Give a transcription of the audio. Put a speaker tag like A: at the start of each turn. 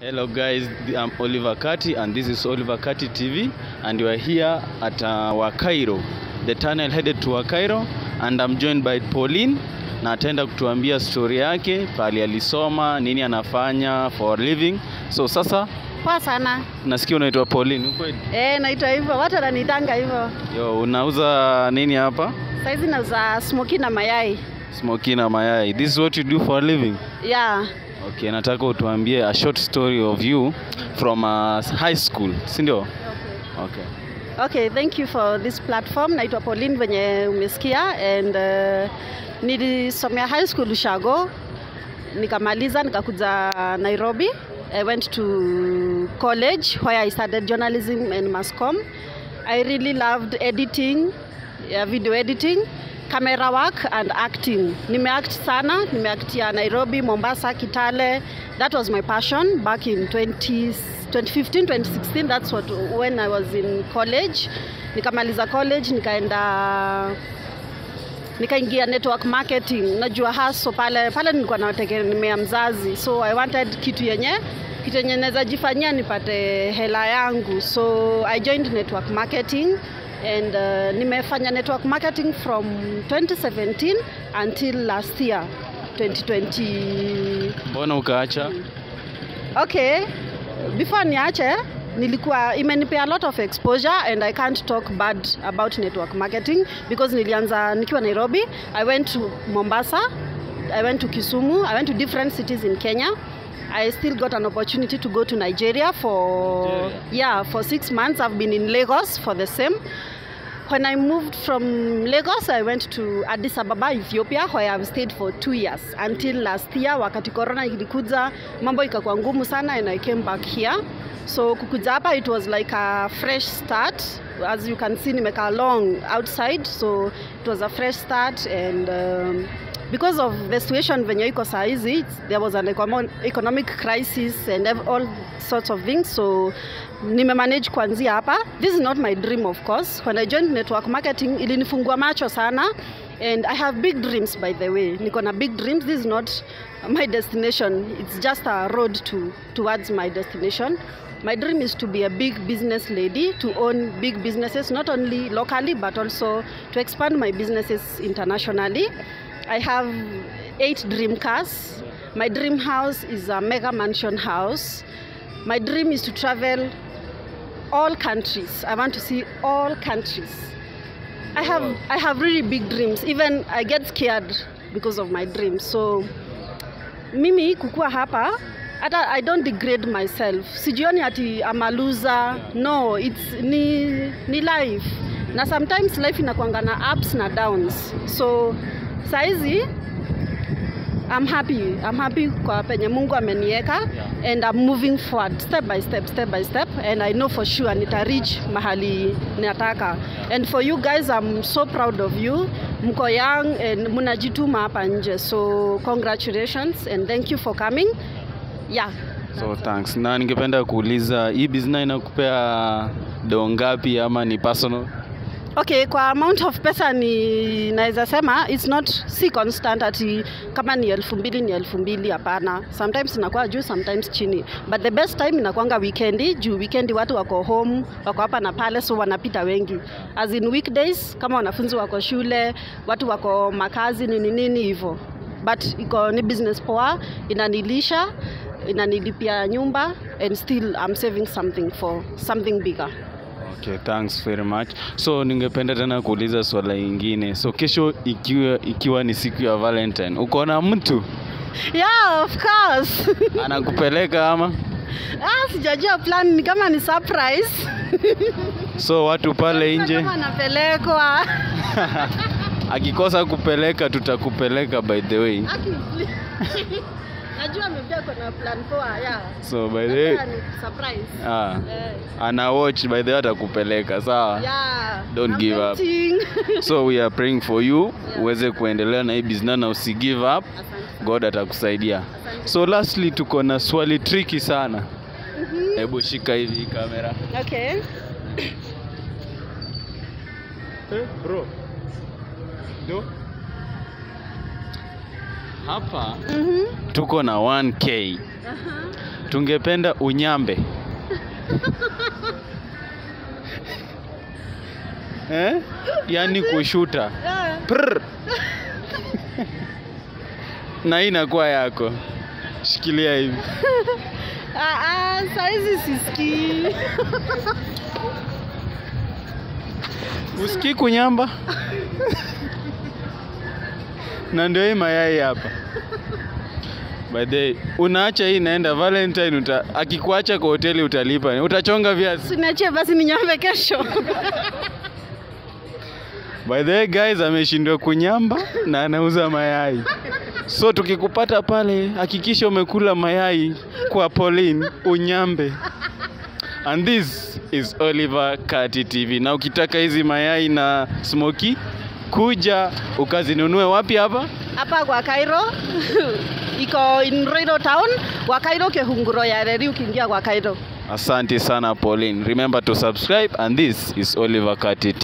A: Hello guys, I'm Oliver Kati and this is Oliver Kati TV and we are here at uh, Wakairo, the tunnel headed to Wakairo and I'm joined by Pauline na ataenda kutuambia story yake, pali alisoma, nini anafanya for a living. So sasa
B: Poa sana.
A: nasikia unaitwa Pauline, ukweli?
B: Eh, naitwa hivyo. Watu wananitanga hivyo.
A: Yo, unauza nini hapa?
B: Saizi nauza smoky na mayai.
A: Smoky na mayai. This is what you do for a living?
B: Yeah.
A: Okay, nataka utuambie a short story of you from uh, high school, si ndio? Okay.
B: Okay, thank you for this platform. Naitwa Pauline venye umesikia and uh, nilisomea high school Ushago. Nikamaliza nikakuja Nairobi. I went to college where I studied journalism and mass comm. I really loved editing, yeah, video editing, camera work and acting. Nimeact sana, nimeactia Nairobi, Mombasa, Kitale. That was my passion back in 20, 2015, 2016. That's what when I was in college. Nikamaliza college, nikaenda nikaingia network marketing najua haso pale pale nilikuwa nategemea mzazi so i wanted kitu yenye kitu yenye naweza jifanyia nipate hela yangu so i joined network marketing and uh, nimefanya network marketing from 2017 until last year 2020
A: Mbona ukaacha?
B: okay before niache nilikuwa imenipea a lot of exposure and i can't talk bad about network marketing because nilianza nikiwa nairobi i went to mombasa i went to kisumu i went to different cities in kenya i still got an opportunity to go to nigeria for
A: Nigeria?
B: yeah for six months i've been in lagos for the same when I moved from Lagos, I went to Addis Ababa, Ethiopia, where I've stayed for two years until last year. Wakati corona ilikuja, mambo ikakuwa ngumu sana, and I came back here. So kukuja hapa, it was like a fresh start. As you can see, nimekaa long outside, so it was a fresh start and um, because of the situation venye iko saa hizi it's- there was an econo- economic crisis and ev- all sorts of things so nimemanage kuanzia hapa this is not my dream of course when i joined network marketing ilinifungua macho sana and i have big dreams by the way niko na big dreams this is not my destination it's just a road to, towards my destination my dream is to be a big business lady to own big businesses not only locally but also to expand my businesses internationally I have eight dream cars. My dream house is a mega mansion house. My dream is to travel all countries. I want to see all countries. I have I have really big dreams. Even I get scared because of my dreams. So mimi kukua hapa hata I don't degrade myself. Sijioni ati I'm a loser. No, it's ni ni life. Na sometimes life inakuanga na ups na downs. So saizi I'm happy. I'm happy kwa penye Mungu ameniweka
A: Yeah.
B: and I'm moving forward step by step step by step and I know for sure nita reach mahali nataka. And for you guys I'm so proud of you. Mko young and mnajituma hapa nje. So congratulations and thank you for coming. Yeah.
A: So thanks. Na ningependa kuuliza hii business inakupea doo ngapi ama ni personal?
B: Okay, kwa amount of pesa ni naweza sema it's not si constant ati kama ni elfu mbili ni elfu mbili hapana. Sometimes inakuwa juu, sometimes chini, but the best time inakuanga weekendi juu weekendi watu wako home, wako hapa na pale, so wanapita wengi. As in weekdays kama wanafunzi wako shule, watu wako makazi nini nini hivyo, but iko ni business poa, inanilisha inanilipia nyumba and still I'm saving something for something bigger.
A: Okay, thanks very much. So ningependa tena kuuliza swala ingine. So kesho ikiwa, ikiwa ni siku ya Valentine, uko na mtu
B: Yeah, of course.
A: anakupeleka ama?
B: Ah, sijajua plan ni kama ni surprise.
A: So watu pale nje
B: Kama napelekwa.
A: akikosa kupeleka tutakupeleka by the way.
B: Aki- Najua amepia kuna plan poa, yeah.
A: So by the way,
B: Sasa ni surprise.
A: ah,
B: Eh,
A: ana watch by the way atakupeleka sawa.
B: yeah.
A: Don't
B: I'm
A: give up.
B: waiting.
A: So we are praying for you
B: Yeah.
A: uweze kuendelea na hii business na usi give up.
B: Asante sana.
A: God atakusaidia.
B: Asante.
A: So lastly tuko na swali tricky sana.
B: Mhm.
A: Hebu shika hivi hii kamera.
B: Okay.
A: Eh, bro. Do. hapa
B: Mhm.
A: tuko na 1k tungependa unyambe eh? yaani kushuta
B: Yeah.
A: Prr. na hii inakuwa yako shikilia hivi
B: Ah, ah, saizi sisikii.
A: usikii kunyamba na ndio hii mayai hapa by the way, unaacha hii naenda valentine uta, akikuacha kwa hoteli utalipa utachonga viazi
B: Siniachie basi ninyambe kesho.
A: by the way guys ameshindwa kunyamba na anauza mayai so tukikupata pale hakikisha umekula mayai kwa Pauline unyambe and this is Oliver Kati TV na ukitaka hizi mayai na smoky kuja ukazinunue wapi hapa
B: Hapa kwa Cairo iko in Roiro town, kwa Cairo Kehunguro ya reli ukiingia kwa Cairo.
A: asante sana Pauline remember to subscribe and this is Oliver Kati